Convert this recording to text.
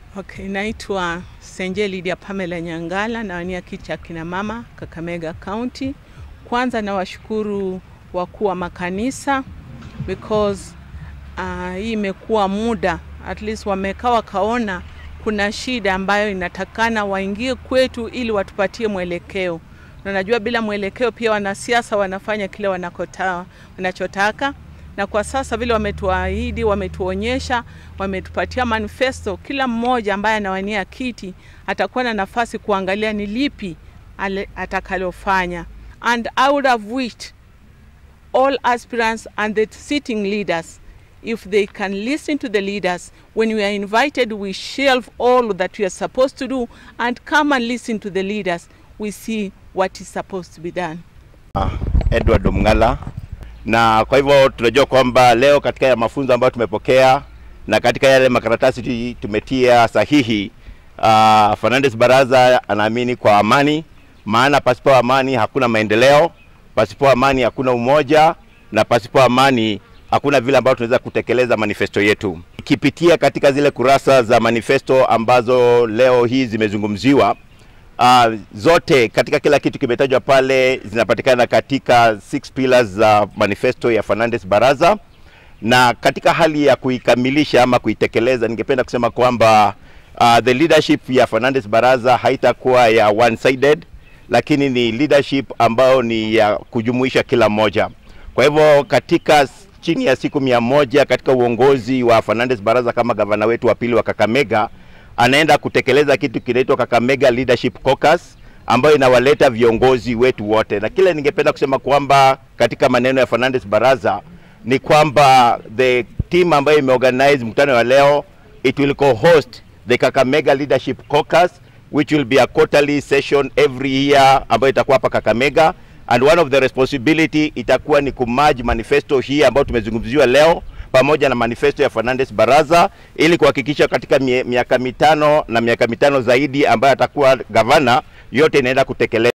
Okay, naitwa Senje Lydia Pamela Nyangala nawania kiti cha kina mama Kakamega County. Kwanza nawashukuru wakuu wa makanisa because uh, hii imekuwa muda at least wamekaa wakaona kuna shida ambayo inatakana waingie kwetu ili watupatie mwelekeo, na najua bila mwelekeo pia wanasiasa wanafanya kile wanakota, wanachotaka na kwa sasa vile wametuahidi, wametuonyesha, wametupatia manifesto, kila mmoja ambaye anawania kiti atakuwa na nafasi kuangalia ni lipi atakalofanya. And I would have wished all aspirants and the sitting leaders if they can listen to the leaders when we are invited we shelve all that we are supposed to do and come and listen to the leaders we see what is supposed to be done Edward Mngala na kwa hivyo tunajua kwamba leo katika ya mafunzo ambayo tumepokea na katika yale makaratasi tumetia sahihi, uh, Fernandes Baraza anaamini kwa amani, maana pasipo amani hakuna maendeleo, pasipo amani hakuna umoja, na pasipo amani hakuna vile ambavyo tunaweza kutekeleza manifesto yetu. Ikipitia katika zile kurasa za manifesto ambazo leo hii zimezungumziwa, Uh, zote katika kila kitu kimetajwa pale zinapatikana katika six pillars za uh, manifesto ya Fernandes Baraza, na katika hali ya kuikamilisha ama kuitekeleza, ningependa kusema kwamba uh, the leadership ya Fernandes Baraza haitakuwa ya one sided, lakini ni leadership ambayo ni ya kujumuisha kila mmoja. Kwa hivyo katika chini ya siku mia moja katika uongozi wa Fernandes Baraza kama gavana wetu wa pili wa Kakamega anaenda kutekeleza kitu kinaitwa Kakamega Leadership Caucus ambayo inawaleta viongozi wetu wote, na kile ningependa kusema kwamba katika maneno ya Fernandes Baraza ni kwamba the team ambayo imeorganize mkutano wa leo it will co-host the Kakamega Leadership Caucus which will be a quarterly session every year ambayo itakuwa hapa Kakamega and one of the responsibility itakuwa ni kumerge manifesto hii ambayo tumezungumziwa leo pamoja na manifesto ya Fernandes Baraza ili kuhakikisha katika miaka mitano na miaka mitano zaidi ambayo atakuwa gavana yote inaenda kutekelezwa.